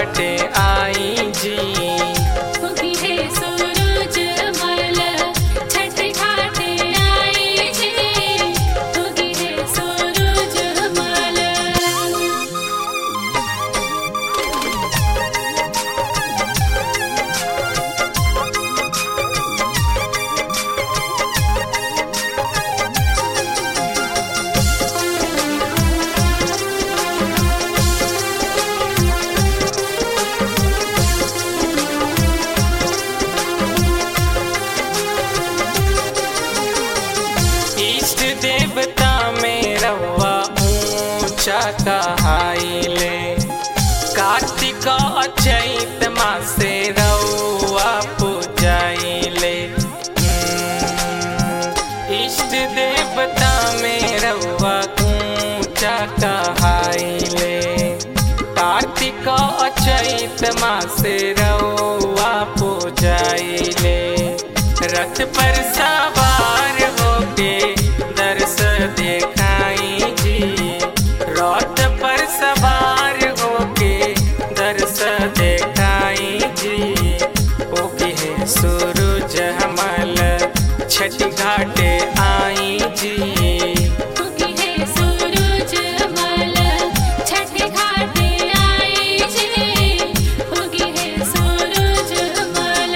घाटे आई जी उगी है सूरज मल छठ घाटे आई जी उगी है सूरज मल इष्ट देवता में रवा ऊंचा कहाइले कार्तिक चैत मासे रवा पूजाइले हम्म, इष्ट देवता में रवा ऊंचा कहाइले कार्तिक चैत मासे रवा पूजाइले रथ पर सवार होके दर्श देखाई जी रथ पर सवार होके दर्श देखाई जी ओके है सूरज हमल छठ घाटे आई जी उगी है सूरज मल छठ घाटे आई जी उगी है सूरज मल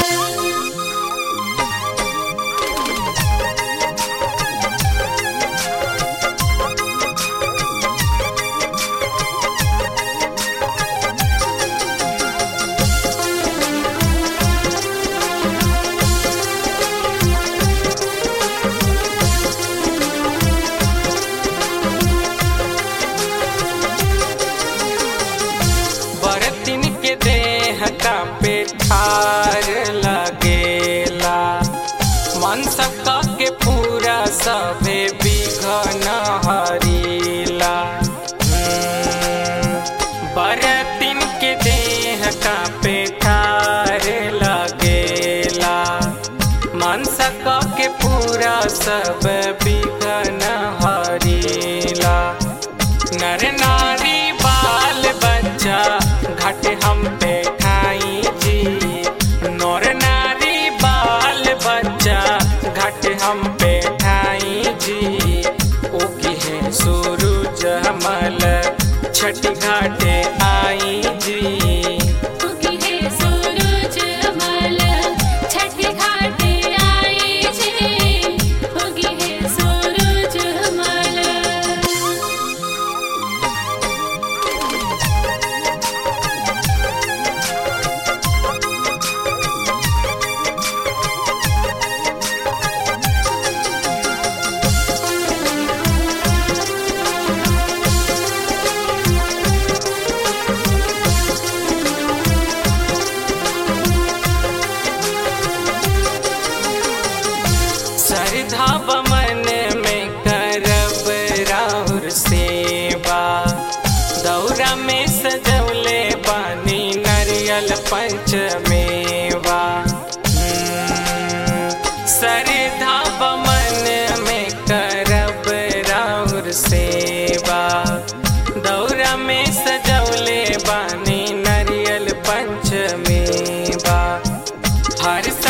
बरतिन के देह का पेठार लगेला मन सबका के पूरा सभे बिघन हरीला हम्म, बरतिन के देह का पेठार लगेला मन सबका के पूरा सब बिघन हरीला नर नारी बाल बच्चा घट हम पे खाई जी नर नारी बाल बच्चा घट हम पे खाई जी ओकी है सूरज हमल छठ घाटे आई जी उगी है सूरज मल छठ घाटे आई जी उगी है सूरज मल श्रद्धा बमन में करब राउर सेवा दौरा में सजौले बानी नरियल पंचमेवा हम्म, श्रद्धा बमन में करब राउर सेवा दौरा में सजौले बानी नरियल पंचमेवा हर